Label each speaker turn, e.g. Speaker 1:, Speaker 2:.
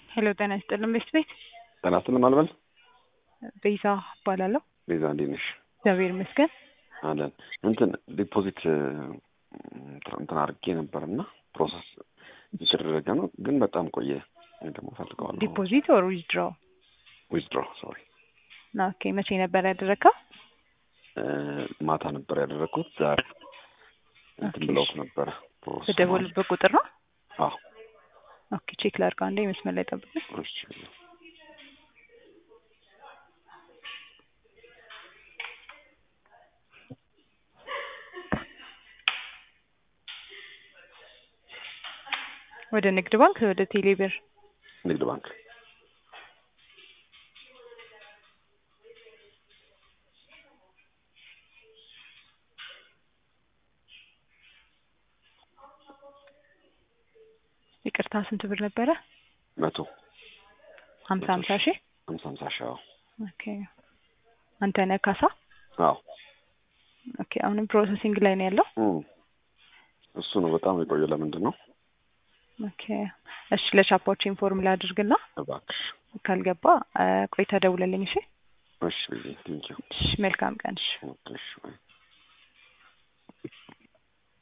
Speaker 1: ሄሎ ጤና ይስጥልን ቤት ቤት
Speaker 2: ጤና ይስጥልን አልበል
Speaker 1: ቤዛ እባላለሁ።
Speaker 2: ቤዛ እንዴት ነሽ?
Speaker 1: እግዚአብሔር ይመስገን።
Speaker 2: አለን እንትን ዲፖዚት እንትን አድርጌ ነበር እና ፕሮሰስ የተደረገ ነው፣ ግን በጣም ቆየ። እኔ ደግሞ ፈልገዋለሁ።
Speaker 1: ዲፖዚት ኦር ዊዝድሮ?
Speaker 2: ዊዝድሮ ሶሪ።
Speaker 1: ኦኬ መቼ ነበር ያደረግከው?
Speaker 2: ማታ ነበር ያደረግኩት። ዛሬ እንትን
Speaker 1: ኦኬ።
Speaker 2: ብለውት ነበረ ፕሮሰስ
Speaker 1: በደወሉበት ቁጥር ነው?
Speaker 2: አዎ
Speaker 1: ኦኬ ቼክ ላድርገው አንዴ መስመር ላይ ጠብቀኝ።
Speaker 2: እሺ
Speaker 1: ወደ ንግድ ባንክ ወደ ቴሌብር
Speaker 2: ንግድ ባንክ
Speaker 1: ይቅርታ ስንት ብር ነበረ?
Speaker 2: መቶ
Speaker 1: ሀምሳ ሀምሳ ሺህ
Speaker 2: ሀምሳ ሀምሳ ሺህ አዎ
Speaker 1: ኦኬ አንተ ነህ ካሳ?
Speaker 2: አዎ
Speaker 1: ኦኬ አሁንም ፕሮሰሲንግ ላይ ነው ያለው።
Speaker 2: እም። እሱ ነው በጣም የቆየ ለምንድን ነው
Speaker 1: ኦኬ እሺ ለቻፓዎች ኢንፎርም ላድርግና
Speaker 2: እባክሽ
Speaker 1: ካልገባ አ፣ ቆይተህ ደውለልኝ እሺ።
Speaker 2: እሺ ቴንኪው
Speaker 1: እሺ መልካም ቀን እሺ።
Speaker 2: እሺ